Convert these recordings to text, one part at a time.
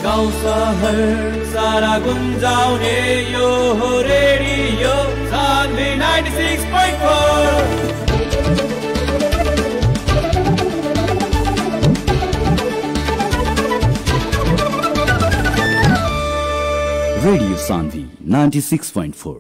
गाउँ सहर सारा गुन्जाउने यो हो रेडियो सान्वी 96.4 Radio Sandhi 96.4.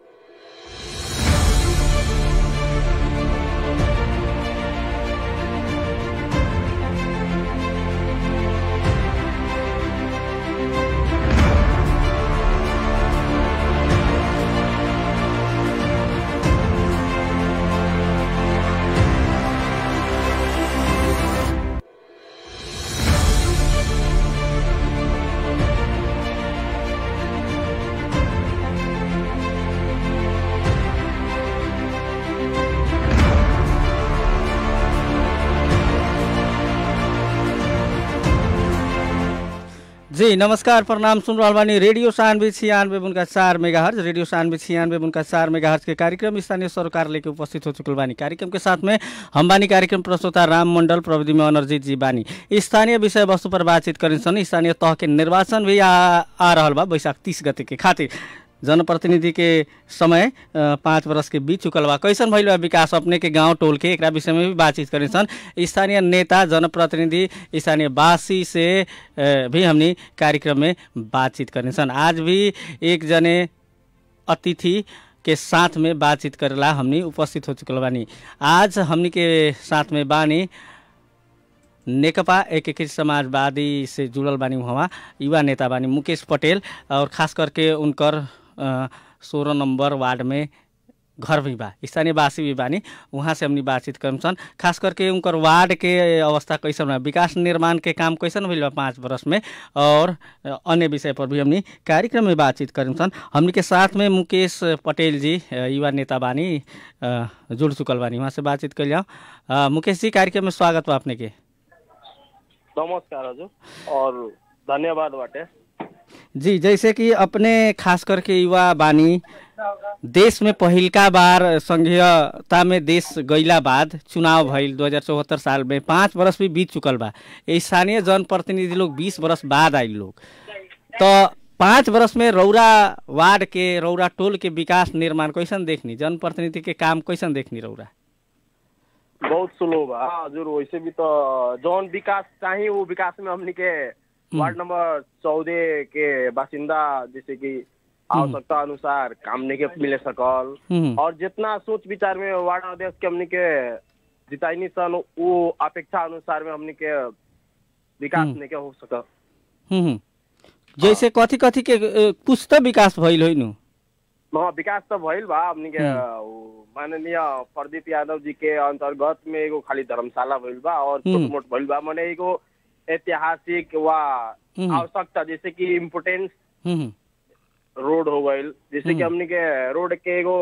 जी नमस्कार प्रणाम सुन रहल बानी रेडियो सानवे छियानवे उनका चार मेगा हर्ज रेडियो सानवे छियानवे उनका चार मेगा हर्ज के कार्यक्रम स्थानीय सरकार लेके उपस्थित हो चुकल बानी कार्यक्रम के साथ में हम बानी कार्यक्रम प्रस्तुता राम मंडल प्रविधि में अनर्जित जी बानी स्थानीय विषय वस्तु पर बातचीत करें स्थानीय तह के निर्वाचन भी आ, आ रहल बा बैशाख तीस गते के खातिर जनप्रतिनिधि के समय अ, पाँच वर्ष के बीच चुकल बा कैसन भइल बा विकास अपने के गांव टोल के एकरा विषय में भी बातचीत करे सन स्थानीय नेता जनप्रतिनिधि स्थानीय वासी से अ, भी हमनी कार्यक्रम में बातचीत करे सन आज भी एक जने अतिथि के साथ में बातचीत करेला हमनी उपस्थित हो चुकल बानी आज हमनी के साथ में बानी नेकपा एकीकृत समाजवादी से जुड़ल बानी वहाँ युवा नेता बानी मुकेश पटेल और खास करके उनकर सोलह नंबर वार्ड में घर भी बा स्थानीय वासी भी बानी वहाँ से हमनी बातचीत करम सन खास करके उनकर वार्ड के अवस्था कैसन बा विकास निर्माण के काम कैसन भइल बा पाँच वर्ष में और अ, अन्य विषय पर भी हमनी कार्यक्रम में बातचीत करम सन हमनी के साथ में मुकेश पटेल जी अ, युवा नेता बानी अ, जुड़ चुकल बानी वहाँ से बातचीत कर जाओ मुकेश जी कार्यक्रम में स्वागत बा अपने के नमस्कार हजुर और धन्यवाद बाटे जी जैसे कि अपने खास करके युवा बानी देश में पहिलका बार संघीयता में देश गईला बाद चुनाव भइल 2074 साल में पाँच वर्ष भी बीत चुकल बा स्थानीय जनप्रतिनिधि लोग बीस वर्ष बाद आइल लोग तो पाँच वर्ष में रौरा वार्ड के रौरा टोल के विकास निर्माण कैसन देखनी जनप्रतिनिधि के काम कैसन देखनी रौरा बहुत स्लो बा हाँ, हजुर वैसे भी तो जौन विकास चाहिए वो विकास में हमनी के वार्ड नंबर चौदह के बासिंदा जैसे कि आवश्यकता अनुसार काम नहीं के मिले सकल हम्म। और जितना सोच विचार में वार्ड अध्यक्ष के हमनी के जिताइनी सन वो अपेक्षा अनुसार में हमनी के विकास नहीं के हो सकल हम्म। जैसे कथी कथी के अ, कुछ तो विकास भइल होइ नु हाँ विकास तो भइल बा हमनी के उ, माननीय प्रदीप यादव जी के अंतर्गत में एगो खाली धर्मशाला भइल बा और हम्म। छोट मोट भइल बा माने एगो ऐतिहासिक वा हम्म। आवश्यकता जैसे कि इम्पोर्टेंस हम्म। रोड हो गइल जैसे कि हम्म। हमनी के रोड के एगो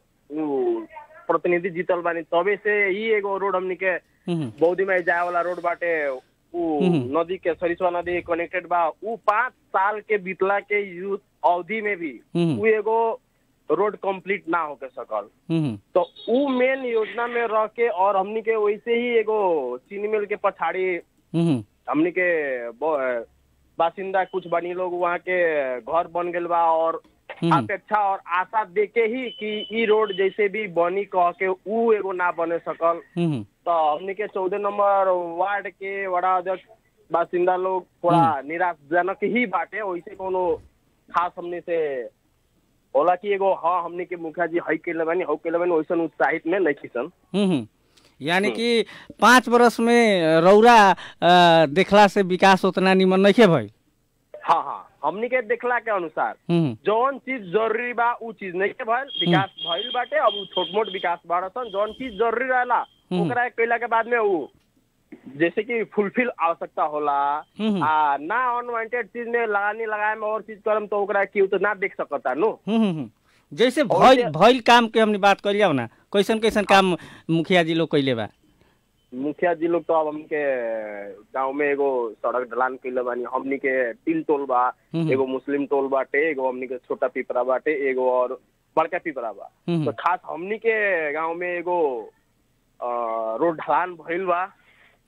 उ, प्रतिनिधि जीतल बानी तबे से ही एगो रोड हमनी के हम्म। बौद्धी में जाए वाला रोड बाटे उ हम्म। नदी के सरिसवा नदी कनेक्टेड बा उ पाँच साल के बीतला के युद्ध अवधि में भी हम्म। उ एगो रोड कंप्लीट ना होके सकल हम्म। तो उ मेन योजना में रह के और हमनी के वैसे ही एगो चीनी मिल के पछाड़ी हम्म। हमनी के ब- बासिंदा कुछ बनी लोग वहाँ के घर बन गेल बा और हम्म। अपेक्षा और आशा देके ही कि ई रोड जैसे भी बनी कह के उ एगो ना बने सकल हम्म। तो हमनी के चौदह नंबर वार्ड के वड़ा अध्यक्ष बासिंदा लोग थोड़ा निराशजनक ही बाटे वैसे कोनो खास हमनी से होला कि एगो हाँ हमनी के मुखिया जी हई के बानी हौ के बानी वैसन उत्साहित में नहीं खिसन हम्म। यानी कि पाँच वर्ष में रौरा अ, देखला से विकास उतना निमन नहीं भइल हाँ हाँ हमनी के देखला के अनुसार हम्म। जौन चीज जरूरी बा उ चीज नहीं के भइल विकास भइल बाटे अब उ छोट मोट विकास बाड़सन जौन चीज जरूरी रहेला हम्म। ओकरा कैला के बाद में उ जैसे कि फुलफिल आवश्यकता होला हम्म। आ ना अनवांटेड चीज में लगानी लगाए में और चीज करम तो ओकरा केहू तो ना देख सकता नु हम्म, हम्म। जैसे और भइल जे- भइल काम के हमने बात कर ना कैसन कैसन काम मुखिया जी लोग कैले बा मुखिया जी लोग तो अब हमके गांव में एगो सड़क ढलान कैले बानी हमनी के टिल टोल बा हम्म। एगो मुस्लिम टोल बाटे एगो हमनी के छोटा पिपरा बाटे एगो और बड़का पिपरा बा हम्म। तो खास हमनी के गांव में एगो अ, रोड ढलान भइल बा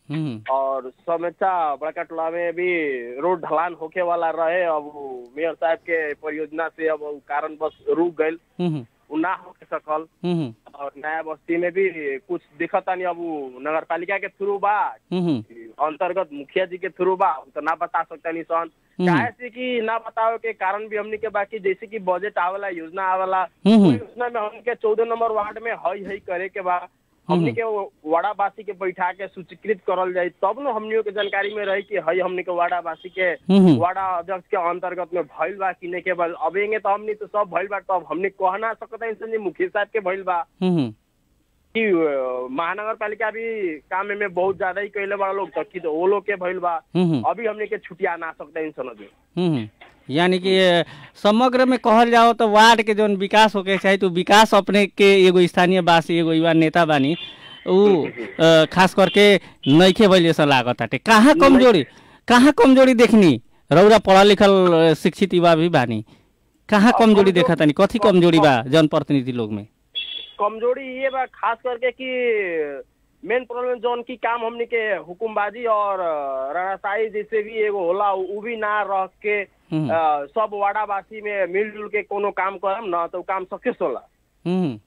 हम्म, और समेचा बड़का टोला में भी रोड ढलान होके वाला रहे अब उ मेयर साहब के परियोजना से अब उ कारण बस रुक गइल हम्म, उ ना हो सकल हम्म, और नया बस्ती में भी कुछ दिखता नहीं अब उ नगर पालिका के थ्रू बा हम्म, अंतर्गत मुखिया जी के थ्रू बा उ तो ना बता सकता नहीं सन हम्म। काहे से कि ना बतावे के कारण भी हमनी के बाकी जैसे कि बजट आवेला योजना आवेला हम्म। उ योजना में हमनी के चौदह नंबर वार्ड में हई हई करे के बा हमनी के वाड़ावासी के बैठा के सूचीकृत करल जाई तब न हमनियों के जानकारी में रही कि हई हमनी के वाड़ावासी के हम्म। वाड़ा अध्यक्ष के अंतर्गत में भइल बा कि नहीं के बा अब एंगे तो हमनी तो सब भइल बा तब हमनी कह ना सकता इंसान जी मुखिया साहब के भइल बा हम्म, कि अ, महानगर पालिका भी काम में बहुत ज्यादा ही कैले बड़ा लोग तक कि तो वो लोग के भइल बा हम्म, अभी हमने के छुट्टिया ना सकता इंसान अभी हम्म। यानी कि अ, समग्र में कहल जाओ तो वार्ड के जौन विकास होके चाही तो विकास अपने के एगो स्थानीय वासी एगो युवा नेता बानी उ अ, खास करके नइखे भइल जैसा लागत बाटे कहाँ कमजोरी कहाँ कमजोरी देखनी रौरा पढ़ल लिखल अ, शिक्षित युवा भी बानी कहाँ अब कमजोरी कमजोर- देखा तानी कथी कमजोरी बा जनप्रतिनिधि लोग में कमजोरी ये बा खास करके कि मेन प्रॉब्लम जौन की काम हमने के हुकुमबाजी और अ, राणाशाही जैसे भी एगो होला उ भी ना रह के हम्म। अ, सब वाड़ावासी में मिलजुल के कोनो काम करम न तो उ काम सक्सेस होला हम्म,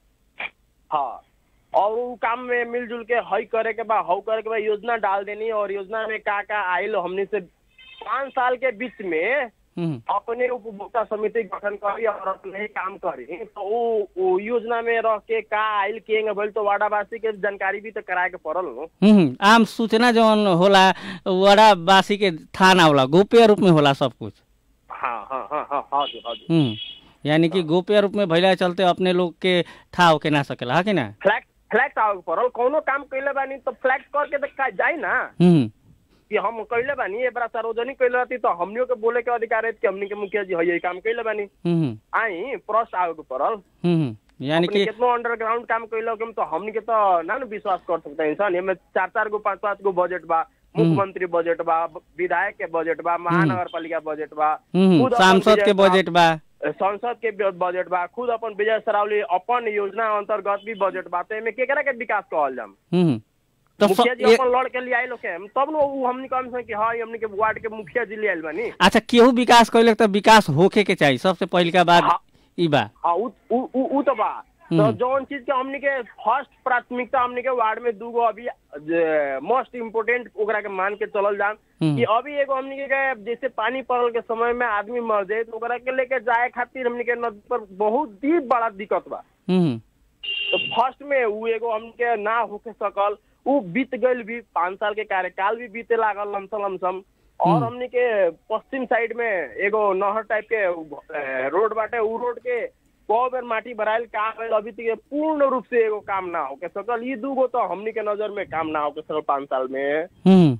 हाँ और उ काम में मिलजुल के हई करे के बा हऊ करे के बा योजना डाल देनी और योजना में का का आयल हमने से पाँच साल के बीच में हम्म, अपने उपभोक्ता समिति गठन करी और अपने ही काम करी तो उ, उ योजना में रह के का आयल के भइल तो वाड़ावासी के जानकारी भी तो कराए के पड़ल नो हम्म, आम सूचना जौन होला वड़ावासी के थाना होला गोप्य रूप में होला सब कुछ हाँ हाँ हाँ हाँ हाँ जी हाँ जी हम्म, यानी कि गोप्य रूप में भइला के चलते अपने लोग के था होके ना सकेला है कि ना फ्लैक्ट फ्लैक्ट आवे के पड़ल कौनो काम कैले बानी तो फ्लैक्ट करके तो का जाए ना हम्म, कि हम कैले बानी ए बड़ा सार्वजनिक कैले रहती तो हमनियों के बोले के अधिकार है कि हमनी के मुखिया जी है काम कैले बानी हम्म, आई प्रश्न आवे के पड़ल हम्म, यानी अपने कि कितनो अंडरग्राउंड काम कैलो के तो हमनी के तो ना न विश्वास कर सकता इंसान एमे चार चार गो पांच पांच गो बजट बा मुख्यमंत्री बजट बा विधायक के बजट बा महानगर पालिका बजट बा हम्म, खुद अपन सांसद के विजय बजट बा संसद के ब- बजट बा खुद अपन विजय सरावली अपन योजना अंतर्गत भी बजट बा तो एमे केकरा के विकास कहल जाम हम्म, तो मुखिया स- जी ए- अपन लड़ के लिए आइलो के तब न उ हमनी कम से कि हाँ ई हमनी के वार्ड के मुखिया जी ले आइल बानी अच्छा केहू विकास कैलक तो विकास होके के चाहिए सबसे पहले का बात हाँ। ई बा हाँ उ उ उ उ तो बा तो हम्म। जौन चीज के हमनी के फर्स्ट प्राथमिकता हमनी के वार्ड में दूगो अभी मोस्ट इम्पोर्टेंट ओकरा के मान के चलल जाम हम्म। कि अभी एगो हमनी के जैसे पानी पड़ल के समय में आदमी मर जाए तो ओकरा के लेके जाए खातिर हमनी के नदी पर बहुत ही बड़ा दिक्कत बा हम्म, तो फर्स्ट में उ एगो हमनी के ना होके सकल उ बीत गइल भी पाँच साल के कार्यकाल भी बीते लागल लमसम लमसम और हमनी के पश्चिम साइड में एगो नहर टाइप के अ, रोड बाटे उ रोड के कौ बेर माटी भराइल काम भइल अभी तक पूर्ण रूप से एगो काम ना होके सकल ई दूगो तो हमनी के नजर में काम ना होके सकल पाँच साल में हम्म,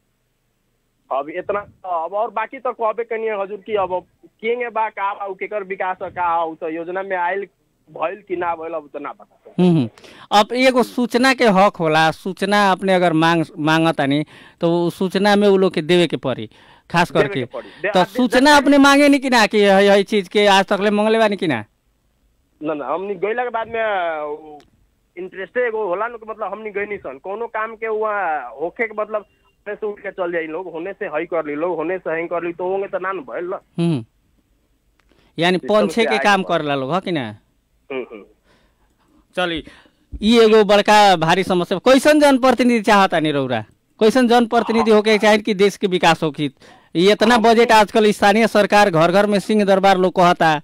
अब इतना अब और बाकी तो कहबे कनिए हजूर की अब केंगे बा का बा उ केकर विकास ह, का उ तो योजना में आयल भइल कि ना भइल अब तो ना पता सकल। हम्म। अब एगो सूचना के हक होला सूचना अपने अगर मांग मांगतानी तो उ सूचना में उ लोग के देवे के पड़ी खास देवे करके के पड़ी। दे- तो आ- सूचना अपने मांगे नहीं कि ना कि हई हई चीज के आज तक ले मंगले बानी कि ना ना ना हमनी गइला के बाद में इंटरेस्ट एगो होला न कि मतलब हमनी गई नहीं सन कोनो काम के वहाँ होखे के मतलब होने से उठ के चल जाई लोग होने से हई कर ली लोग होने से हई कर ली तो होंगे तो ना न भइल ना हम्म। यानी सिस्टम पंछे से के आगे काम बढ़। करला लोग ह कि ना हम्म, हम्म। चली ई एगो बड़का भारी समस्या कैसन जनप्रतिनिधि चाहता नहीं रौरा कैसन जनप्रतिनिधि होके चाहे कि देश के विकास होखी ये इतना बजट आजकल स्थानीय सरकार घर घर में सिंह दरबार लोग कहता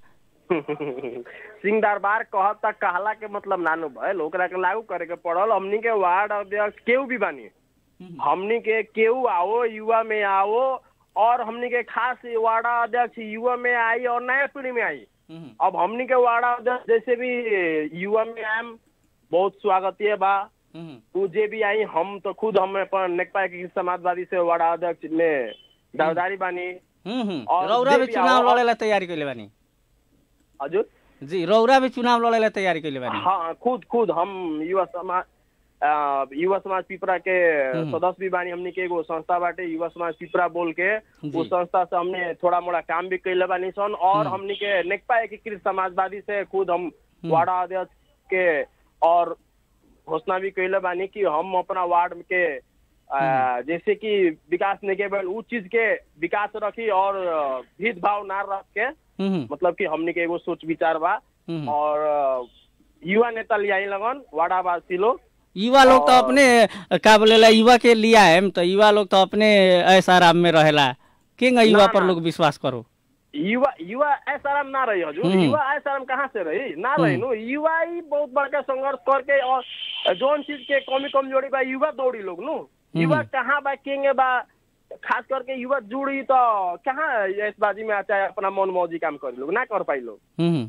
सिंह दरबार कहता कहला के मतलब नानो भइल ओकरा के लागू करे के पड़ल हमनी के वार्ड अध्यक्ष केहू भी बानी हमनी के केहू आओ युवा में आओ और हमनी के खास वार्ड अध्यक्ष युवा में आई और नया पीढ़ी में आई अब हमनी के वार्ड अध्यक्ष जैसे भी युवा में आयम बहुत स्वागतीय बा उ जे भी आई हम तो खुद हम अपन नेकपा के समाजवादी से वार्ड अध्यक्ष में दावेदारी बानी और रौरा जे भी भी चुनाव आओ- लड़े ला तैयारी कैले बानी हजुर जी रौरा भी चुनाव लड़े ला तैयारी कैले बानी हाँ खुद खुद हम युवा समाज अ, युवा समाज पिपरा के हम्म। सदस्य भी बानी हमनी के एगो संस्था बाटे युवा समाज पिपरा बोल के जी। उस संस्था से हमने थोड़ा मोड़ा काम भी कैले बानी सन और हमनी के नेकपा एकीकृत समाजवादी से खुद हम वार्ड अध्यक्ष के और घोषणा भी कैले बानी कि हम अपना वार्ड के आ, जैसे कि विकास नहीं केवल उ चीज के विकास रखी और अ, भेदभाव ना रख के हम्म, मतलब कि हमने के एगो सोच विचार बा हम्म। और अ, युवा नेता लियाई लगन वाडावासी लोग युवा लोग तो और- अपने का बोलेला युवा के लिया है तो युवा लोग तो अपने ऐसा आराम में रहेला किंग युवा ना, पर ना। लोग विश्वास करो युवा युवा ऐसा आराम ना रही हजूर हम्म। युवा ऐसा आराम कहाँ से रही ना रही नु युवा ही बहुत बड़का संघर्ष करके और जोन चीज के कमी कमजोरी बा युवा दौड़ी लोग नु युवा कहाँ बा किंग बा खास करके युवा जुड़ी तो कहाँ इस बाजी में आता है अपना मन मौजी काम करी लोग ना कर पाई लोग हम्म।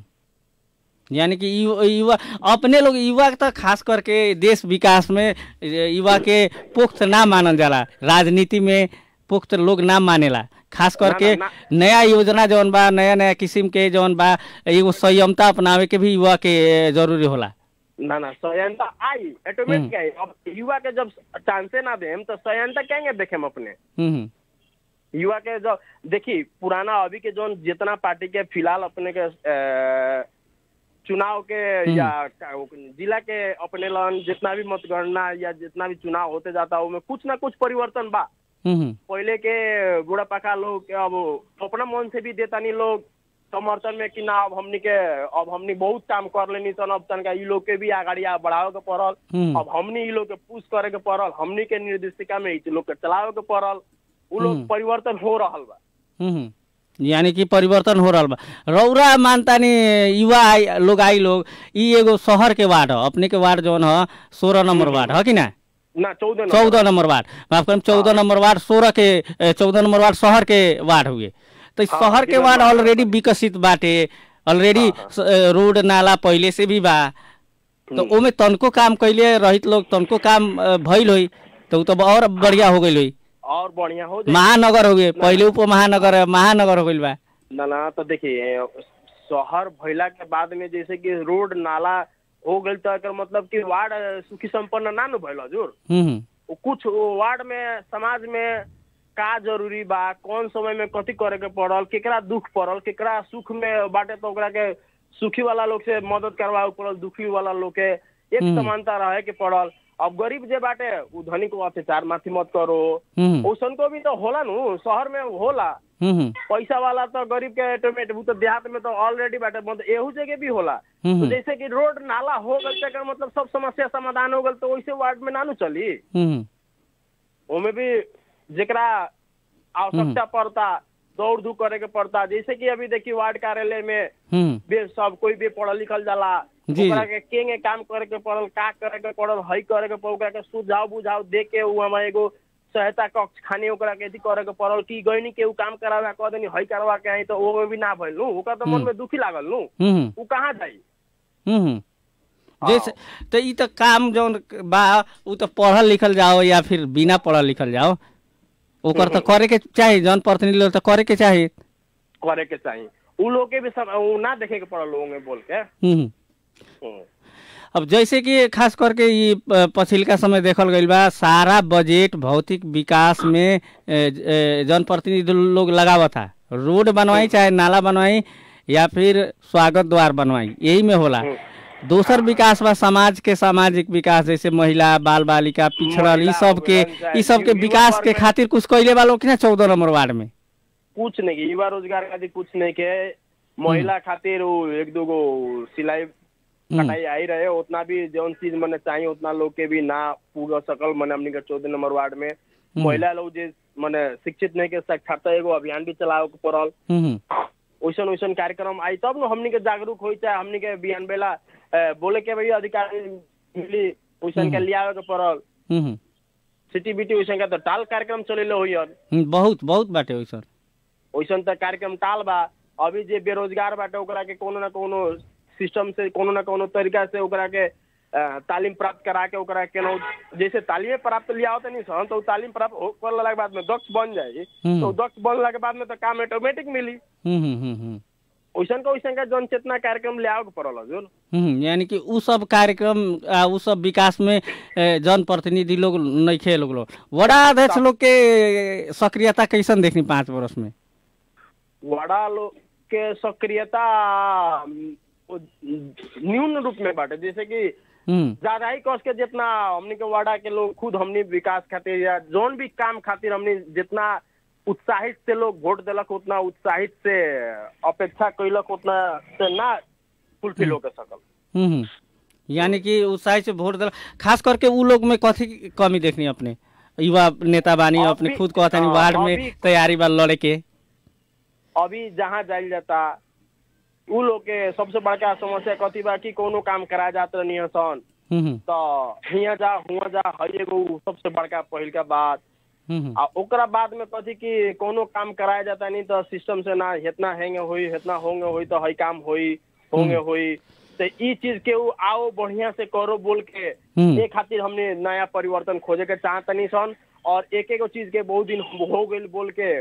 यानी कि यु- युवा अपने लोग युवा तो खास करके देश विकास में युवा के पुख्त ना मानल जाला राजनीति में पुख्त लोग ना मानेला खास करके ना, नया योजना जौन बा नया नया किस्म के जौन बा एगो संयमता अपनावे के भी युवा के जरूरी होला ना ना संयंता आई ऑटोमेटिक आई अब युवा के जब चांसे ना देम तो संयंता कहेंगे देखे हम अपने हम्म, युवा के जो देखी पुराना अभी के जो जितना पार्टी के फिलहाल अपने के अ, चुनाव के या का- वो जिला के अपने लन जितना भी मतगणना या जितना भी चुनाव होते जाता है उसमें कुछ ना कुछ परिवर्तन बा हम्म, पहले के बूढ़ा पका लोग के अब अपना मन से भी देता नहीं लोग समर्थन में कि ना अब हमनी के अब हमनी बहुत काम कर लेनी सन अब तनका ई लोग के भी आगाड़ी आ बढ़ावे के पड़ल हम्म। अब हमनी ई लोग के पुश करे के पड़ल हमनी के निर्देशिका में ई लोग के चलावे के पड़ल उ लोग परिवर्तन हो रहल बा हम्म। यानी कि परिवर्तन हो रहा बा रौरा मानतानी युवा आई लोग आई लोग ई एगो शहर के वार्ड ह अपने के वार्ड जौन ह सोलह नंबर वार्ड ह कि ना ना चौदह चौदह नंबर वार्ड माफ करम चौदह नंबर वार्ड सोलह के चौदह नंबर वार्ड शहर के वार्ड हुए तो इस हाँ, शहर के जिला वार्ड वार्ड ऑलरेडी विकसित बाटे ऑलरेडी रोड नाला पहले से भी बा तो ओमे तनको काम कैले रहित लोग तनको काम अ, भइल होई तो उ तो और बढ़िया हो गइल होई और बढ़िया हो जाए महानगर हो गए पहले उप महानगर महानगर हो गइल बा ना ना तो देखिए शहर भइला के बाद में जैसे कि रोड नाला हो गई तो एकर मतलब कि वार्ड सुखी संपन्न ना नु भइल हजूर हम्म वो कुछ वार्ड में समाज में का जरूरी बा कौन समय में कथी करे के पड़ल केकरा दुख पड़ल केकरा सुख में बाटे तो ओकरा के सुखी वाला लोग से मदद करवाए पड़ल दुखी वाला लोग के एक समानता रहे के पड़ल अब गरीब जे बाटे उ धनी को अत्याचार माथी मत करो हम्म ओसन को भी तो होला नु शहर में होला हम्म पैसा वाला तो गरीब के ऑटोमेट वो तो देहात में तो ऑलरेडी बाटे मतलब एहू जगह भी होला हम्म। तो जैसे कि रोड नाला हो गल तकर मतलब सब समस्या समाधान हो गल तो वैसे वार्ड में नानू चली हम्म ओमे भी जेकरा आवश्यकता पड़ता दौड़ धूप करे के पड़ता जैसे कि अभी देखिए वार्ड कार्यालय में हम्म बे सब कोई भी पढ़ल लिखल जाला जी, ओकरा जी। के केंगे काम करे के पड़ल का करे के पड़ल हई करे के पड़ल ओकरा के सुझाव बुझाव दे के उ हमारे एगो सहायता कक्ष खाने ओकरा के अथी करे के पड़ल कि गईनी के उ काम करावे कह देनी हई करवा के आई तो वो भी ना भइल नु ओकरा तो मन में दुखी लागल नु हम्म उ कहाँ जाई हम्म जैसे तो ई तो काम जौन बा उ तो पढ़ल लिखल जाओ या फिर बिना पढ़ल लिखल जाओ ओकर तो करे के चाही जौन प्रतिनिधि लोग तो करे के चाही करे के चाहिए उ लोग के भी सब उ ना देखे के पड़ल लोगों में बोल के हम्म हम्म। अब जैसे कि खास करके ई प- पछिलका समय देखल गइल बा सारा बजट भौतिक विकास में ए, ए, जनप्रतिनिधि लोग लगावत था रोड बनवाई चाहे नाला बनवाई या फिर स्वागत द्वार बनवाई यही में होला दोसर विकास बा समाज के सामाजिक विकास जैसे महिला बाल बालिका पिछड़ल ई महिला सब के हो गइल, ई सब के युवा विकास वर्ग के में- खातिर कुछ कैले बा लोग कि ना चौदह नंबर वार्ड में कुछ नहीं के युवा रोजगार खातिर कुछ नहीं के महिला खातिर उ एक दो गो सिलाई कटाई आई रहे उतना भी जौन चीज मने चाहिए उतना लोग के भी ना पूरा सकल मने हमनी के चौदह नंबर वार्ड में महिला लोग जे मने शिक्षित नहीं के साक्षरता एगो अभियान भी चलावे के पड़ल हम्म वैसन वैसन कार्यक्रम आई तब न हमनी के जागरूक होई चाहे हमनी के बिहान बेला अ, बोले के भाई अधिकार मिली वैसन के लियावे के पड़ल हम्म सिटी बिटी वैसन के तो टाल कार्यक्रम चलेले होई हम्म, बहुत बहुत बाटे वैसन वैसन त कार्यक्रम टाल बा अभी जे बेरोजगार बाटे ओकरा के कोनो ना कोनो सिस्टम से कोनो ना कोनो तरीका से ओकरा के अ, तालीम प्राप्त करा के ओकरा केनो जैसे तालीम प्राप्त लिया होता नहीं सन तो उ तालीम प्राप्त हो करला के बाद में दक्ष बन जाई हम्म। तो दक्ष बनला के बाद में तो काम ऑटोमेटिक मिली हम्म हम्म हम्म हम्म वैसन का वैसन का जन चेतना कार्यक्रम ले आओ के पड़ल हजुर हम्म, यानी कि उ सब कार्यक्रम आ, उ सब विकास में ए, जनप्रतिनिधि लोग नइखे लोग लोग वडा अध्यक्ष लोग के सक्रियता कैसन देखनी पाँच वर्ष में वड़ा लोग के सक्रियता अम, न्यून रूप में बाटे जैसे कि हम्म ज्यादा ही कस के जितना हमनी के वाड़ा के लोग खुद हमनी विकास खातिर या जोन भी काम खातिर हमनी जितना उत्साहित से लोग वोट दिलक उतना उत्साहित से अपेक्षा कैलक उतना से ना फुलफिल होके सकल हम्म, हम्म। यानी कि उत्साह से वोट दिला खास करके उ लोग में कथी की कमी देखनी अपने युवा नेता बानी अभी- अपने खुद कहता नहीं हाँ, वार्ड में अभी- तैयारी बा लड़े के अभी जहाँ जाइल जाता उ लोग के सबसे बड़का समस्या कथी बा कि कोनो काम करा जात रहनी सन हम्म, हम्म, तो हियाँ जा हुआ जा हई एगो उ सबसे बड़का पहिल का बात हम्म, हम्म। आ ओकरा बाद में कथी कि कोनो काम कराया जाता नहीं तो सिस्टम से ना इतना हेंगे होई इतना होंगे होई तो हई काम होई होंगे होई तो ई चीज के उ आओ बढ़िया से करो बोल के हम्म। ए खातिर हमने नया परिवर्तन खोजे के चाहतनी सन और एक एक चीज के बहुत दिन हो गइल बोल के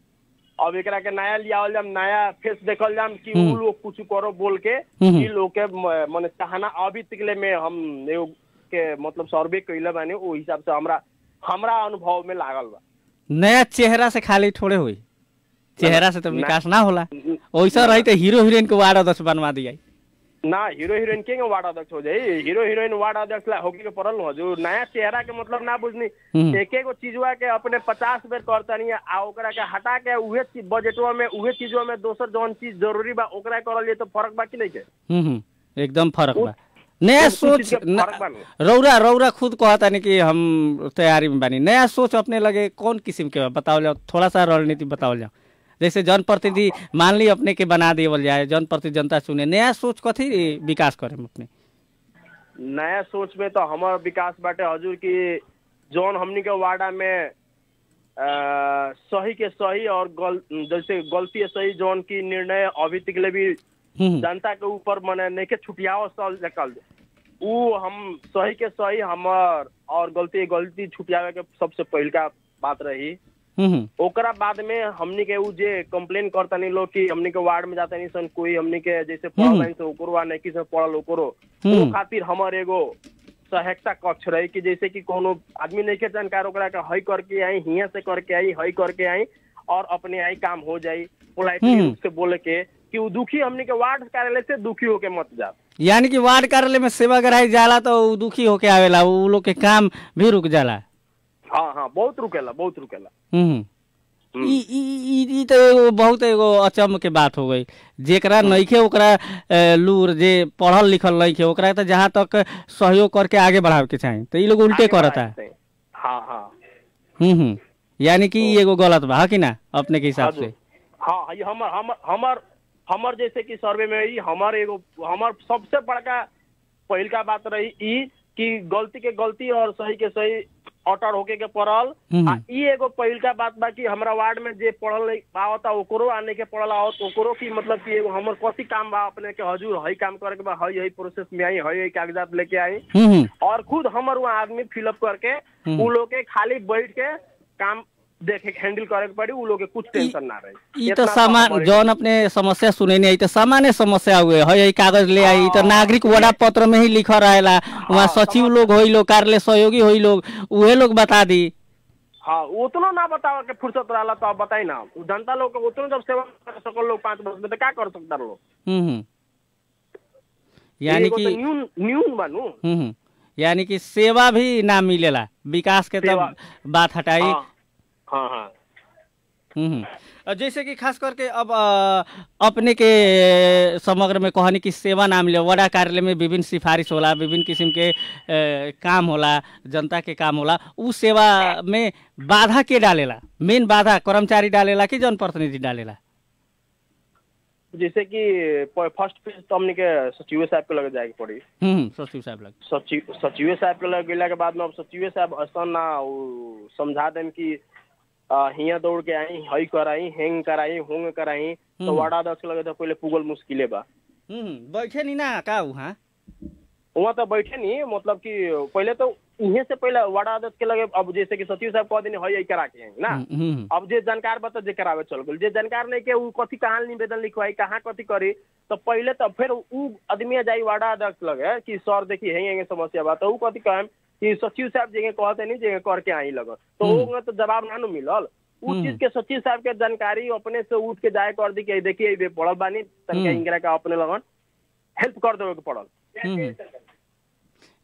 अब एकरा के नया लियावल जाम नया फेस देखल जाम कि उ हम्म। लोग कुछ करो बोल के हम्म। ई लोग के म- मने चाहना अभी तकले में हम एगो के मतलब सर्वे कैले बानी ओ हिसाब से हमरा हमरा अनुभव में लागल बा नया चेहरा से खाली थोड़े हुई चेहरा से तो ना- विकास ना होला वैसा रही तो हीरो हीरोइन के वार्ड अध्यक्ष बनवा दिया ना हीरो हीरोइन के वार्ड अध्यक्ष हो जाई हीरो हीरोइन वार्ड अध्यक्ष ला होके के पड़ल हो जो नया चेहरा के मतलब ना बुझनी हम्म। एक एगो चीजवा के अपने पचास बेर करतनी आ ओकरा के हटा के उहे चीज बजटवा में उहे चीजवा में दोसर जौन चीज जरूरी बा ओकरा करल जाए तो फर्क बा कि नहीं के हम्म, हम्म, एकदम फर्क उ- बा नया उ- उ सोच चीज के न- फर्क बा नु। रौरा रौरा खुद कहता नहीं कि हम तैयारी में बानी नया सोच अपने लगे कौन किस्म के बा? बताओ जाओ थोड़ा सा रणनीति बताओ जाओ जैसे जनप्रतिनिधि मान ली अपने के बना देवल जाए जनप्रतिनिधि जनता चुने नया सोच कथी विकास करे अपने नया सोच में तो हमार विकास बाटे हजूर की जौन हमनी के वार्डा में अ, सही के सही और गल, जैसे गलती है सही जौन की निर्णय अभी तक ले भी हम्म, जनता के ऊपर मने नहीं के छुटियाओ सल जकल उ हम सही के सही हमार और गलती गलती छुटियावे के सबसे पहिलका बात रही हम्म, हम्म, ओकरा बाद में हमनी के उ जे कंप्लेन करतनी लोग कि हमनी के वार्ड में जाता नहीं सन कोई हमनी के जैसे पढ़ल हम्म। नहीं से ओकरो आ नहीं से पढ़ल ओकरो हम्म। ओ खातिर हमर एगो सहायता कक्ष रही कि जैसे कि कोनो आदमी नहीं के जानकार ओकरा के हई करके आई हियां से करके आई हई करके आई और अपने आई काम हो जाई पोलाइटली हम्म। रूप से बोले के कि उ दुखी हमनी के वार्ड कार्यालय से दुखी होके मत जा यानी कि वार्ड कार्यालय में सेवा कराई जाला तो उ दुखी होके आवेला उ लोग के काम भी रुक जाला हाँ हाँ बहुत रुकेला बहुत रुकेला हम्म, हम्म। ई ई ई- ई तो एगो बहुत एगो अचम के बात हो गई जेकरा नइखे ओकरा अ, लूर जे पढ़ल लिखल नइखे ओकरा तो जहाँ तक सहयोग करके आगे बढ़ावे के चाही तो ई लोग उल्टे आगे करता बढ़ा सकते हैं। हाँ हाँ हम्म हम्म यानी कि ई एगो गलत बा है कि ना अपने के हिसाब से हजुर। हाँ ये हमर हमर हमर हमर जैसे कि सर्वे में ई हमर एगो हमर सबसे बड़का पहिलका बात रही ई कि गलती के गलती और सही के सही अटर होके के पड़ल हम्म। आ ई एगो पहिलका बात बा कि हमरा वार्ड में जे पढ़ल नहीं आवता ओकरो आने के पड़ल आवत ओकरो की मतलब कि एगो हमर कथी काम बा अपने के हजूर हई काम करे के बा हई हई प्रोसेस में आई हई हई कागजात लेके आई हम्म हम्म और खुद हमर वहाँ आदमी फिलअप करके हम्म। उ लोग के खाली बैठ के काम देखे हैंडल करे के पड़ी उ लोग के कुछ टेंशन ना रही ई इतना तो सामान हमारे- जौन अपने समस्या सुने नहीं आई तो सामान्य समस्या हुए है यही कागज ले आई तो नागरिक वड़ा पत्र में ही लिखा रहेला वहाँ सचिव लोग होई लोग कार्यालय सहयोगी होई लोग उहे लोग बता दी हाँ उतना ना बतावे के फुर्सत रहला तो आप बताई ना उ जनता लोग के उतना जब सेवा कर सकल लोग पाँच वर्ष में तो क्या कर सकता लोग हम्म हम्म यानी एगो कि तो न्यून न्यून बनू हम्म हम्म। यानी कि सेवा भी ना मिलेला विकास के सेवा। तब बात हटाई हाँ हाँ हाँ हम्म हम्म। अ, जैसे कि खास करके अब अ, अपने के समग्र में कहनी कि सेवा ना मिले वड़ा कार्यालय में विभिन्न सिफारिश होला विभिन्न किस्म के अ, काम होला जनता के काम होला उ सेवा में बाधा के डालेला मेन बाधा कर्मचारी डालेला कि जनप्रतिनिधि डालेला जैसे कि फर्स्ट पेज तो हमने के सचिव साहब के लगे जाए के पड़ी हम्म हम्म, सचिव साहब लग सचिव सचिव साहब के लगे गेला के बाद में अब सचिव साहब असन ना उ समझा देम कि अ, हियां दौड़ के आई हई कराई हेंग कराई होंग कराई तो हम्म। वाड़ा दस के लगे तो पहले पुगल मुश्किले बा हम्म हम्म, बैठे नहीं ना का वहाँ वहाँ तो बैठे नहीं मतलब कि पहले तो उहे से पहले वाड़ा अध्यक्ष के लगे अब जैसे कि सचिव साहब कह दिन हई हई करा के आई ना हम्म हम्म, अब जे जानकार बता जे करावे चल गेल जे जानकार नहीं के उ कथी कहाँ निवेदन लिखवाई कहाँ कथी करी तो पहले तो फिर उ आदमी जाई वाड़ा अध्यक्ष लगे कि सर देखी हेंगे हेंगे समस्या बा तो उ कथी कहम कि सचिव साहब जगह कहते नहीं जगह करके आई लगन तो हम्म। ओमे तो जवाब ना नु मिलल उ हम्म। चीज के सचिव साहब के जानकारी अपने से उठ के जाए कर दी कि देखिए ये पढ़ल बानी तनके हम्म। इंगरा का अपने लगन हेल्प कर देवे के पड़ल हम्म।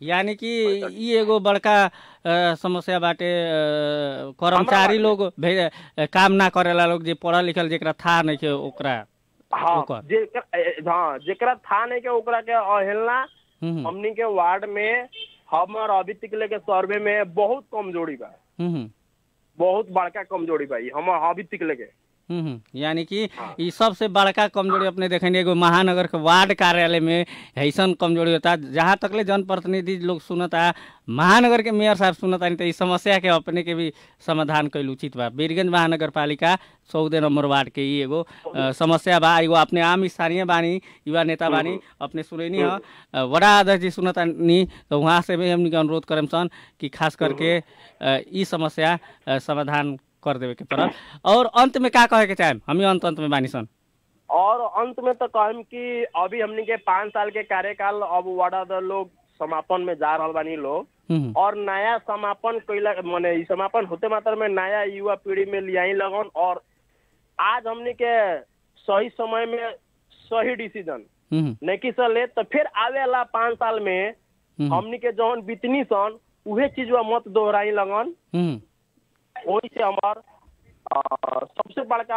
यानी कि ई एगो बड़का अ, समस्या बाटे अ, कर्मचारी बाटे। लोग भे अ, काम ना करेला लोग जे पढ़ल लिखल जेकरा था नहीं के ओकरा हाँ ओकर। जे हाँ जेकरा था नहीं के ओकरा के अवहेलना हम्म, हमनी के वार्ड में हमर अभी तक लेके सर्वे में बहुत कमजोरी बा हम्म, हम्म, बहुत बड़का कमजोरी बा ई हमर अभी तक लेके हम्म, हम्म। यानी कि ई सबसे बड़का कमजोरी अपने देखेंगे एगो महानगर के वार्ड कार्यालय में ऐसन कमजोरी होता जहाँ तकले जनप्रतिनिधि लोग सुनता महानगर के मेयर साहब सुनता नहीं तो इस समस्या के अपने के भी समाधान कैल उचित बा बीरगंज महानगर पालिका चौदह नंबर वार्ड के ई एगो अ, समस्या बा एगो अपने आम स्थानीय बानी युवा नेता बानी अपने सुनैनी ह अ, वडा अध्यक्ष जी सुनता नी तो वहाँ से भी हमनी के अनुरोध करम सन कि खास करके अ, ई समस्या अ, समाधान कर देवे के पड़ल और अंत में का कहे के चाहेम हमी अंत अंत में बानी सन और अंत में तो कहम कि अभी हमनी के पाँच साल के कार्यकाल अब वार्ड लोग समापन में जा रहल बानी लोग हम्म, और नया समापन कैला माने ई समापन होते मात्र में नया युवा पीढ़ी में लियाई लगन और आज हमनी के सही समय में सही डिसीजन हम्म, नहीं से ले तो फिर आवे वाला पाँच साल में हम्म, हमनी के जौन बितनी सन उहे चीज मत दोहराई लगन हम्म, वही से हमार अ, सबसे बड़का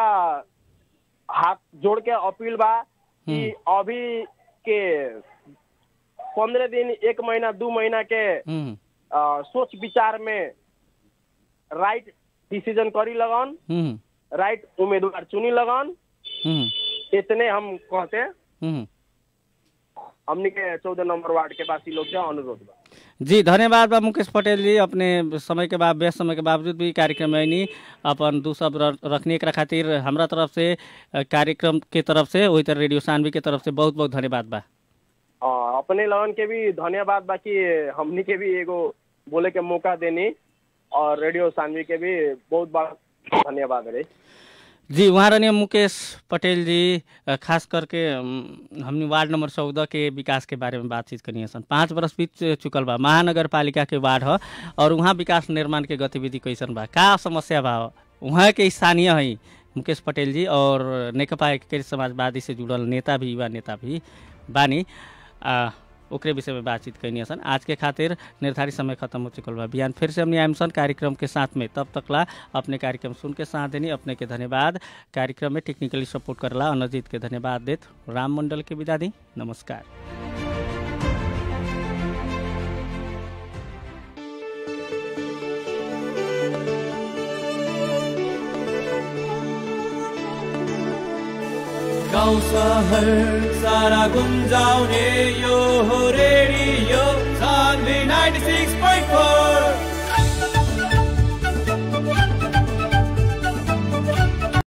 हाथ जोड़ के अपील बा कि अभी के पंद्रह दिन एक महीना दू महीना के हम्म, अ, सोच विचार में राइट डिसीजन करी लगन हम्म, राइट उम्मीदवार चुनी लगन हम्म, इतने हम कहते हम्म। हमनी के चौदह नंबर वार्ड के वासी लोग से अनुरोध बा जी धन्यवाद बा मुकेश पटेल जी अपने समय के बाद व्यस्त समय के बावजूद भी कार्यक्रम में आइनी अपन दू सब र- रखने एकरा खातिर हमरा तरफ से अ, कार्यक्रम के तरफ से वही तरह रेडियो सानवी के तरफ से बहुत बहुत धन्यवाद बा अ, अपने लगन के भी धन्यवाद बाकी हमनी के भी एगो बोले के मौका देनी और रेडियो सानवी के भी बहुत बड़ा धन्यवाद रही जी वहाँ रहने मुकेश पटेल जी अ, खास करके अम, हमने वार्ड नंबर चौदह के विकास के बारे में बातचीत करनी है सन पाँच बरस बीत चुकल बा महानगर पालिका के वार्ड ह और वहाँ विकास निर्माण के गतिविधि कैसन बा का समस्या बा वहाँ के स्थानीय है मुकेश पटेल जी और नेकपा एकीकृत समाजवादी से जुड़ल नेता भी युवा नेता भी बानी आ, ओकरे विषय में बातचीत कैनी सन आज के खातिर निर्धारित समय खत्म हो चुकल बा बिहान फिर से हमने आयम सन कार्यक्रम के साथ में तब तकला अपने कार्यक्रम सुन के साथ देनी अपने के धन्यवाद कार्यक्रम में टेक्निकली सपोर्ट करला अनजीत के धन्यवाद देत राम मंडल के विदा दी नमस्कार गाउँ सहर सारा गुन्जाउने यो हो रेडियो सान्वी 96.4